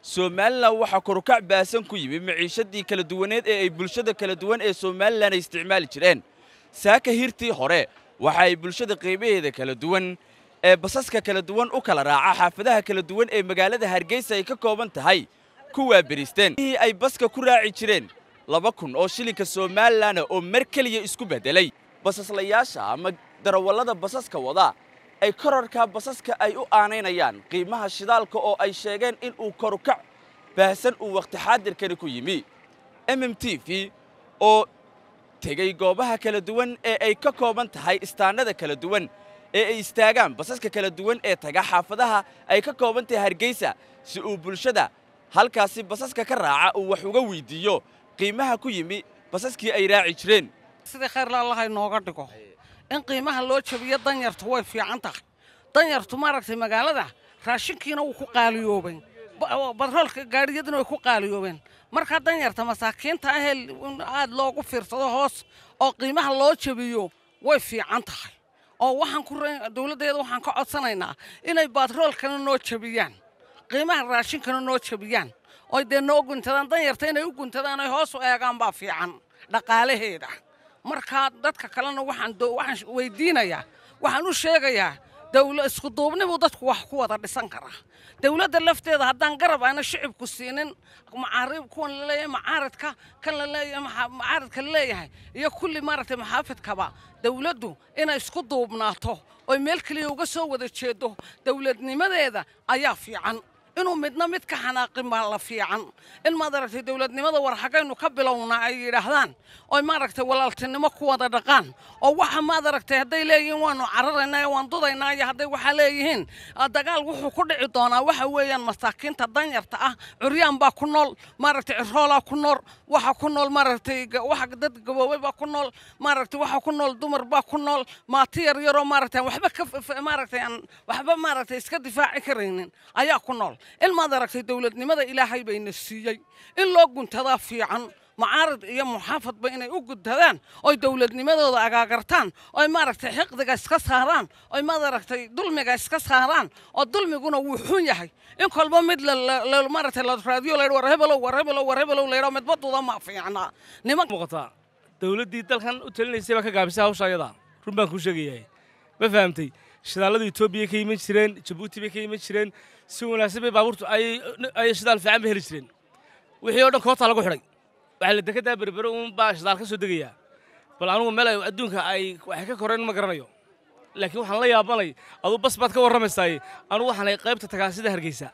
somalilan waxaa korukac baasan ku yimi maciishadii kala duwaneed ee ay bulshada kala duwan ee somalilan ay isticmaali jireen saaka hirtii hore waxa ay bulshada qiimaheeda kala duwan ee basaska kala duwan u kala raaca xaafadaha kala duwan ee magaalada hargeysa ay ka kooban tahay ku waaberisteen ii ay baska ku raaci jireen laba kun oo shilinka somalilan oo mar keliya isku beddelay basaslayaasha ama darawallada basaska wada ay korarka basaska ay u aanaynayaan qiimaha shidaalka oo ay sheegeen in uu korukac baahsan uu wakhti xaadirkani ku yimi m m t v oo tegey goobaha kala duwan ee ay ka kooban tahay istaannada kala duwan ee ay istaagaan basaska kala duwan ee taga xaafadaha ay ka kooban tahay hargeysa si uu bulshada halkaasi basaska ka raaca uu wax uga weyddiiyo qiimaha ku yimi basaskii ay raaci jireen sidii khayrla allaha inooga dhigo in qiimaha loo jabiyo danyartu way fiican tahay danyartu maaragtay magaalada raashinkiina wuu ku qaaliyoobay batroolka gaadhiyaduna way ku qaaliyoobeen markaa danyarta masaakiinta ahee in aad loogu fiirsado hoos oo qiimaha loo jabiyo way fiican tahay oo waxaan ku dowladdeeda waxaan ka codsanaynaa inay batroolkana noo jabiyaan qiimaha raashinkana noo jabiyaan oy dee noo guntadaan danyarta inay u guntadaan oy hoos u eegaan baa fiican dhaqaalaheeda markaa dadka kalena waxaan waxaan weydiinayaa waxaan u sheegayaa dawla isku duubnibuu dadku wax ku wada dhisan karaa dawladda lafteeda haddaan garab aana shicibku siinin macaarib kuwan laleeyahay macaaridka kan laleeyahay macaaridka laleeyahay iyo kulli maaragtay maxaafidkaba dawladdu inay isku duubnaato oy meel keliya uga soo wada jeedo dawladnimadeeda ayaa fiican inuu midna mid ka xanaaqin baa la fiican in maad aragtay dawladnimada war xaggaynu ka bilownaa ay yidhaahdaan oy maaragtay walaaltinimo ku wada dhaqaan oo waxa maad aragtay hadday leeyihiin waanu cararaynaa ee waan dudaynaa iyo hadday waxaa leeyihiin dagaal wuxuu ku dhici doonaa waxa weeyaan masaakiinta danyarta ah curyaan baa ku nool maaragtay ciroolaa ku nool waxa ku nool maaragtay waxa dad gaboobay baa ku nool maaragtay waxa ku nool dumar baa ku nool maati yar yaroo maaragtay waxba ka maaragtay aan waxba maaragtay iska difaaci karaynin ayaa ku nool in maad aragtay dawladnimada ilaahay bayna siiyey in loo guntadaa fiican macaarid iyo muxaafadba inay u guntadaan oy dawladnimadooda agaagartaan oy maaragtay xiqdiga iska saaraan oy maad aragtay dulmiga iska saaraan oo dulmiguna wuu xun yahay in kolba mid maaragtay la raadiyo laydh war hebelow war hebelow war hebelow laydhao midbaduda ma fiicnaa niman muuqataa dawladdii dalkan u talinaysay baa ka gaabisay hawsha ayada run baan kuu sheegayahay ma fahamtay shidaaladu etoobiya ka iman jireen jabuuti bay ka iman jireen si wanaagsan bay baabuurtu ay shidaal fiican bay heli jireen wixii oo dhan koobtaa lagu xidhay waxaa la dekeddaa berbere uun baa shidaal ka soo degayaa bal anugu meel ay adduunka ay waxay ka koreen ma garanayo laakiin waxaan la yaabanay aduu bas baad ka warramaysaaye anugu waxaan ay qaybta tagaa sida hargeysa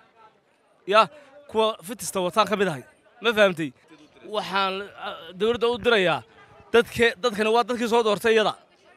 yaa kuwa fitista wataan ka mid ahay ma fahamtay waxaan dawladda u dirayaa dadke dadkani waa dadkii soo doortay iyada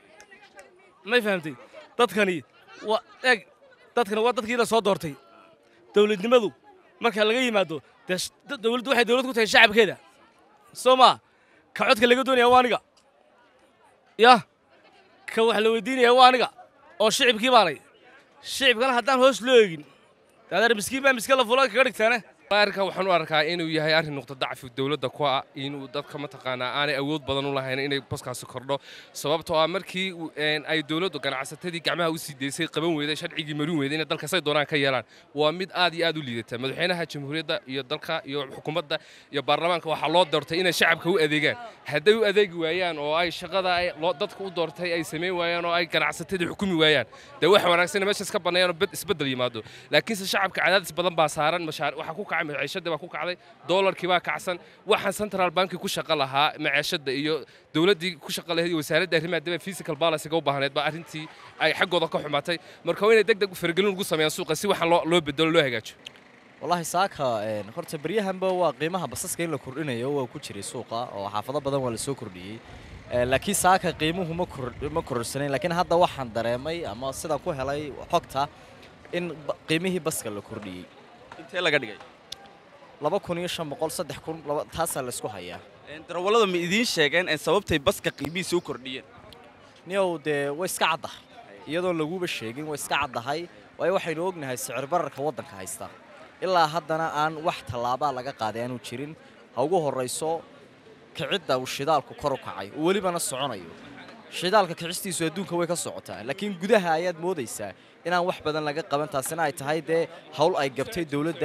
may fahamtay dadkani waa eeg dadkani waa dadkii la soo doortay dawladnimadu marka laga yimaado dee dawladdu waxay dawlad ku tahay shacabkeeda soo maa ka codka laga doonaya waa aniga yah ka wax la weydiinaya waa aniga oo shicibkii baanay shicibkana haddaan hoos loo eegin daadaar miskiin baa miska la fula kaga dhigtaane arrinkan waxaan u arkaa inuu yahay arrin nuqda dacfi dowladda ku ah inuu dadka mataqaanaa aanay awood badan u lahayn inay baskaasi kordho sababtoo ah markii ay dowladdu ganacsatadii gacmaha u sii deysay qaban weyday sharcigii marin weyday inay dalka say doonaan ka yeelaan waa mid aad iyo aad u liidata madaxweynaha jamhuuriyadda iyo dalka iyo xukuumadda iyo baarlamaanka waxaa loo doortay inay shacabka u adeegaan hadday u adeegi waayaan oo ay shaqada ay dadka u doortay ay samayn waayaan oo ay ganacsatadii xukumi waayaan dee wax wanaagsan meeshaas ka banneeyaan oo isbeddel yimaado laakiinse shacabka cadaadis badan baa saaran mashaar waxaa ku kacay maciishadii baa ku kacday doolarkii baa kacsan waxaan central banki ku shaqo lahaa maciishadda iyo dowladdii ku shaqo lahayd iyo wasaaradda arrimaha dibadda physical balansiga u baahneed baa arrintii ay xaggooda ka xumaatay marka waa inay deg deg faragelin ugu sameeyaan suuqa si waxaan loo bedelo loo hagaajo wallaahi saaka horta beryahanba waa qiimaha basaska in la kordhinayo waa ku jiray suuqa oo xaafado badan waa la soo kordhiyey laakiin saaka qiimuhu ma kororsanayn laakiin hadda waxaan dareemay ama sida ku helay xogta in qiimihii baska la kordhiyey intee laga dhigay laba kun iyo shan boqol saddex kun taasaa laysku hayaa darawallada ma idiin sheegeen sababtay baska qiimihiisa u kordhiyeen niyow dee way iska caddahay iyadoon laguba sheegin way iska caddahay waayo waxaynu ognahay sicir bararka waddanka haysta ilaa haddana aan wax tallaabaa laga qaaday aanu jirin ha ugu horrayso kicidda uu shidaalku kor u kacay oo welibana soconayo shidaalka kicistiisu adduunka way ka socotaa laakiin gudaha ayaad moodaysaa inaan wax badan laga qaban taasina ay tahay dee hawl ay gabtay dowladda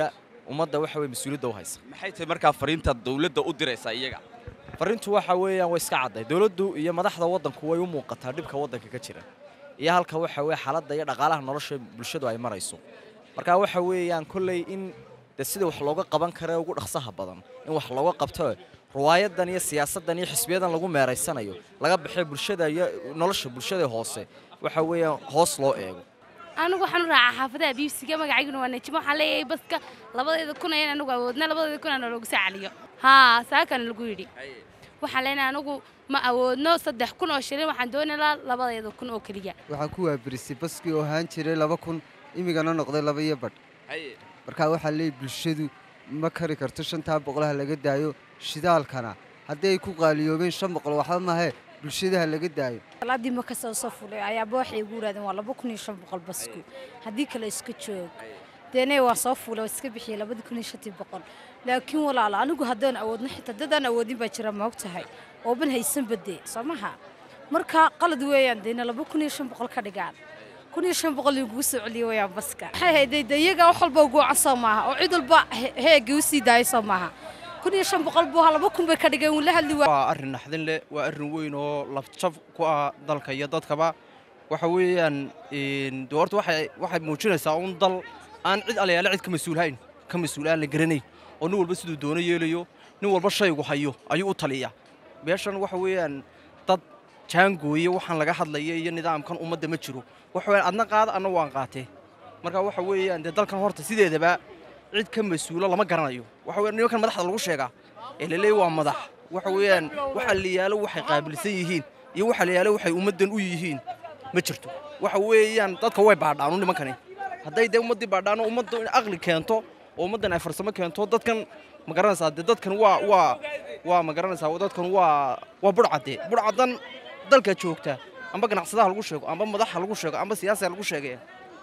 ummadda waxa weye mas-uuliyadda u haysa maxay tahay markaa fariinta dawladda u diraysaa iyaga farrintu waxa weeyaan way iska cadday dowladdu iyo madaxda waddanku way u muuqataa dhibka waddanka ka jira iyo halka waxa weye xaaladda iyo dhaqaalaha nolosha bulshadu ay marayso marka waxa weeyaan kolley in de sida wax looga qaban kara ugu dhaqsaha badan in wax looga qabto riwaayadan iyo siyaasaddan iyo xisbiyadan lagu meeraysanayo laga baxay bulshada iyo nolosha bulshada hoose waxa weeyaan hoos loo eego anigu waxaan u raacaa xaafadaha biibsiga magacayguna waa najimo waxaan leeyahay baska labadeeda kun ayaan anigu awoodna labadeeda kun aan loogu sacaliyo haa saakana lagu yidhi waxaan leenahay anigu ma awoodno saddex kun oo shilin waxaan doonaynaa labadeeda kun oo keliya waxaan ku waabirisay baskii oo ahaan jiray laba kun imigana noqday laba iyo badh markaa waxaa leeyahy bulshadu ma kari karto shantaa boqolaha laga daayo shidaalkana haddii ay ku qaaliyoobeen shan boqol waxba mahee bulshadaha laga daayo salaadii ma kasoo soo fulay ayaaba waxay igu yidhahdeen waa laba kun iyo shan boqol basku haddii kale iska joog deene waan soo fuulay waa iska bixiyey labadii kun iyo shantii boqol laakiin walaalo anigu haddaan awoodno xitaa dadaan awoodin baa jira ma og tahay ooban haysan badee soo maha marka qalad weeyaan deena laba kun iyo shan boqol ka dhigaan kun iyo shan boqol lagugu soo celiye weeyaan baska waxay hayday de iyaga wax walba uguucan soo maaha oo cid walba heegii u sii daayay soo maaha kun iyo shan boqol buu laba kun bay ka dhigeen wuu la hadli waa waa arrin naxdin leh waa arrin weyn oo lafjab ku ah dalka iyo dadkaba waxa weeyaan de horta waxay waxay muujinaysaa un dal aan cid alayaale cid ka mas-uulhayn ka mas-uul aan la garanayn oo nin walba siduu doono yeelayo nin walba shaygu hayo ayuu u taliya meeshan waxa weeyaan dad jaangooye waxaan laga hadlaya iyo nidaamkan ummadda ma jiro waxa weeyaan adna qaada adna waan qaatee marka waxa weeyaan dee dalkan horta sideedaba cid ka mas-uulo lama garanayo waxa weeyaan nimankan madaxda lagu sheegaa ee laleeyahy waa madax waxa weeyaan waxa la yaalo waxay qaabilsan yihiin iyo waxa la yaalo waxay ummaddan u yihiin ma jirto waxa weeyaan dadka way baadhaan u nimankani hadday dee ummaddii baadhaan oo ummaddu in aqli keento oo ummaddan ay farsamo keento dadkan ma garanaysaa dee dadkan waa waa waa ma garanaysaa dadkan waa waa budhcadde budhcaddan dalka joogta amba ganacsadaha lagu sheego amba madaxa lagu sheego amba siyaasiga lagu sheegaya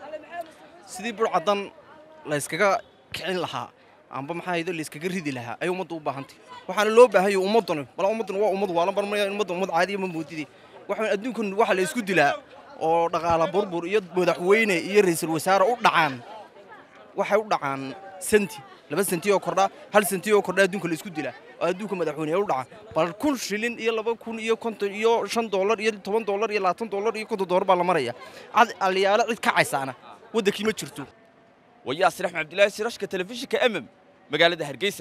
sidii budhcaddan la yskaga kicin lahaa amba maxaa haydo la yskaga ridi lahaa ayay ummadda u baahantay waxaana loo baahanya ummaddani bala ummaddan waa ummad waalan barmaya ummadda ummad caadiya ma moodide waxa adduunkan waxa la isku dilaa oo dhaqaala burbur iyo madaxweyne iyo ra'iisul wasaare u dhacaan waxay u dhacaan senti laba senti oo kordha hal senti oo kordha adduunka la isku dilaa oo adduunka madaxweyne u dhacaan bal kun shilin iyo laba kun iyo konton iyo shan doolar iyo toban doolar iyo labaatan doolar iyo konton doolar baa la maraya cad aliyaalo cid kacaysaana waddankii ma jirto wayaasir axmed cabdilaahi sirashka telefishinka emem magaalada hargeysa